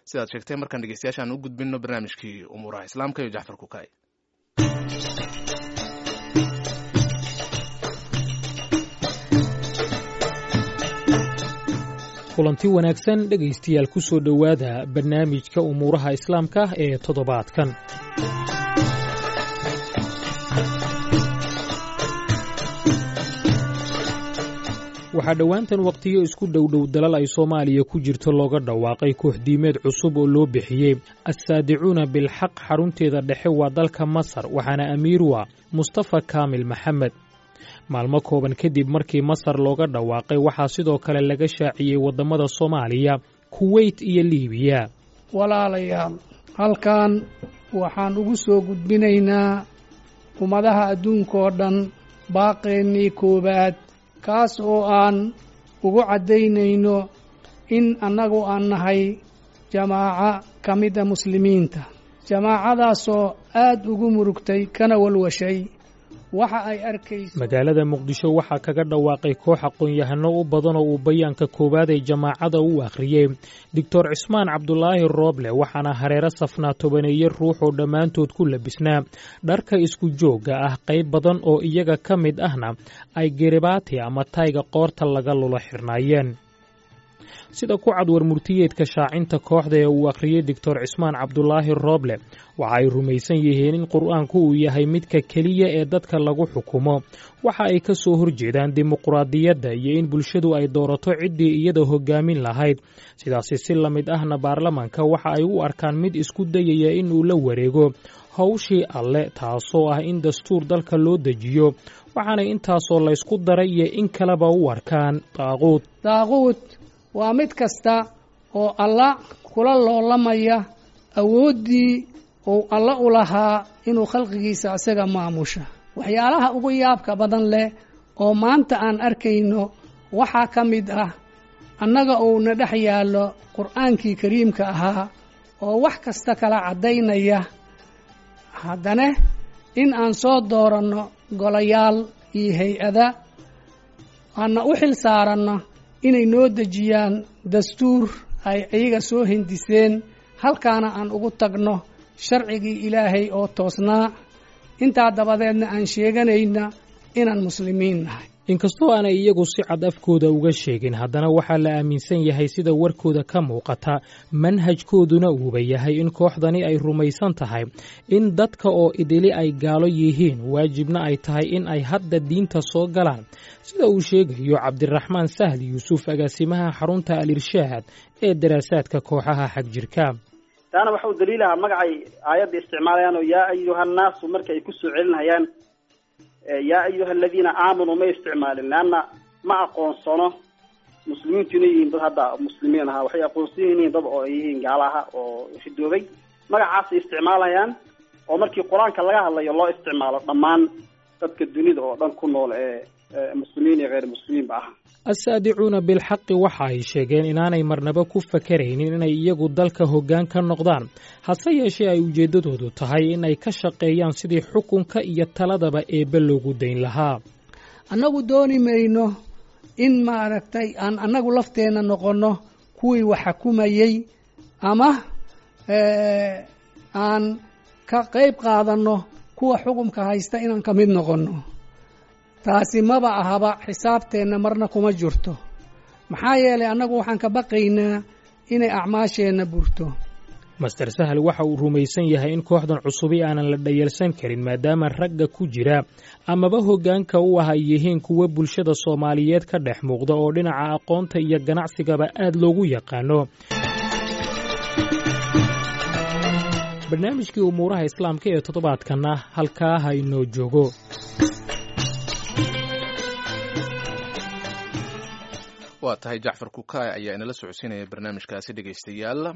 sidaad sheegtay markaan dhegeystayaashaan u gudbino barnaamijkii umuuraha islaamka iyo jacfar kukay kulanti wanaagsan dhegaystayaal ku soo dhowaada barnaamijka umuuraha islaamka ee toddobaadkan waxaa dhowaantan wakhtiyo isku dhowdhow dalal ay soomaaliya ku jirto looga dhawaaqay kooxdiimeed cusub oo loo bixiyey assaadicuuna bilxaq xarunteeda dhexe waa dalka masar waxaana amiir u ah mustafa kaamil maxamed maalmo kooban kadib markii masar looga dhawaaqay waxaa sidoo kale laga shaaciyey waddamada soomaaliya kuweyt iyo liibiya walaalayaal halkan waxaan ugu soo gudbinaynaa ummadaha adduunkaoo dhan baaqeennii koowaad kaas oo aan ugu caddaynayno in annagu aan nahay jamaaco ka mida muslimiinta jamaacadaasoo aad ugu murugtay kana walwashay waxa ay arkayso magaalada muqdisho waxaa kaga dhawaaqay koox aqoon-yahano u badan oo uu bayaanka koowaad ee jamaacada u akhriyey doctor cismaan cabdulaahi rooble waxaana hareero safnaa tobaneeye ruux oo dhammaantood ku labisnaa dharka isku joogga ah qayb badan oo iyaga ka mid ahna ay geribaati ama tayga qoorta laga lula xirnaayeen sida ku cad war murtiyeedka shaacinta kooxda ee uu akhriyey doctor cismaan cabdulaahi rooble waxa ay rumaysan yihiin in qur-aanku uu yahay midka keliya ee dadka lagu xukumo waxa ay ka soo horjeedaan dimuquraadiyadda iyo in bulshadu ay doorato ciddii iyada hogaamin lahayd sidaasi si la mid ahna baarlamanka waxa ay u arkaan mid isku dayaya in uu la wareego howshii alle taasoo ah in dastuur dalka loo dejiyo waxaanay intaasoo laysku daray iyo in kaleba u arkaan daaquud daaquud waa mid kasta oo alla kula loolamaya awooddii uu alla u lahaa inuu khalqigiisa isaga maamusha waxyaalaha ugu yaabka badan leh oo maanta aan arkayno waxaa ka mid ah annaga uuna dhex yaallo qur'aankii kariimka ahaa oo wax kasta kala caddaynaya haddana in aan soo dooranno golayaal iyo hay-ada aana u xil saaranno inay noo dejiyaan dastuur ay iyaga soo hindiseen halkaana aan ugu tagno sharcigii ilaahay oo toosnaa intaa dabadeedna aan sheeganayna inaan muslimiin nahay inkastoo aanay iyagu si cad afkooda uga sheegin haddana waxaa la aaminsan yahay sida warkooda ka muuqata manhajkooduna uuba yahay in kooxdani ay rumaysan tahay in dadka oo idili ay gaalo yihiin waajibna ay tahay in ay hadda diinta soo galaan sida uu sheegayo cabdiraxmaan sahal yuusuf agaasimaha xarunta al-irshaad ee daraasaadka kooxaha xagjirka taana waxa uu daliilahaa magacay aayadda isticmaalayaan oo yaa ayuhannaasu marka ay ku soo celinayaan yaa ayuha aladiina aamanuu may isticmaalin leanna ma aqoonsano muslimiintu inay yihiin dad hadda muslimiin ahaa waxay aqoonsan yihiin dad oo ay yihiin gaalaha oo ridoobay magacaasay isticmaalayaan oo markii qur-aanka laga hadlayo loo isticmaalo dhammaan dadka dunida oo dhan ku nool ee muslimiin iyo hayr muslimiinba ah assaadicuuna bilxaqi waxa ay sheegeen inaanay marnaba ku fakaraynin inay iyagu dalka hoggaan ka noqdaan hase yeeshee ay ujeeddadoodu tahay in ay ka shaqeeyaan sidii xukunka iyo taladaba eebbe loogu dayn lahaa annagu dooni mayno in maaragtay aan annagu lafteenna noqonno kuwii wax xukumayey ama aan ka qayb qaadanno kuwa xukumka haysta inaan ka mid noqonno taasi maba ahaba xisaabteenna marna kuma jirto maxaa yeelay annagu waxaan ka baqaynaa inay acmaasheenna burto master sahal waxa uu rumaysan yahay in kooxdan cusubi aanan la dhayalsan karin maadaama ragga ku jira amaba hoggaanka u ah ay yihiin kuwa bulshada soomaaliyeed ka dhex muuqda oo dhinaca aqoonta iyo ganacsigaba aad loogu yaqaano barnaamijkii umuuraha islaamka ee toddobaadkanna halkaa ha inoo joogo waa tahay jacfar kukaay ayaa inala socodsiinaya barnaamijkaasi dhegaystayaal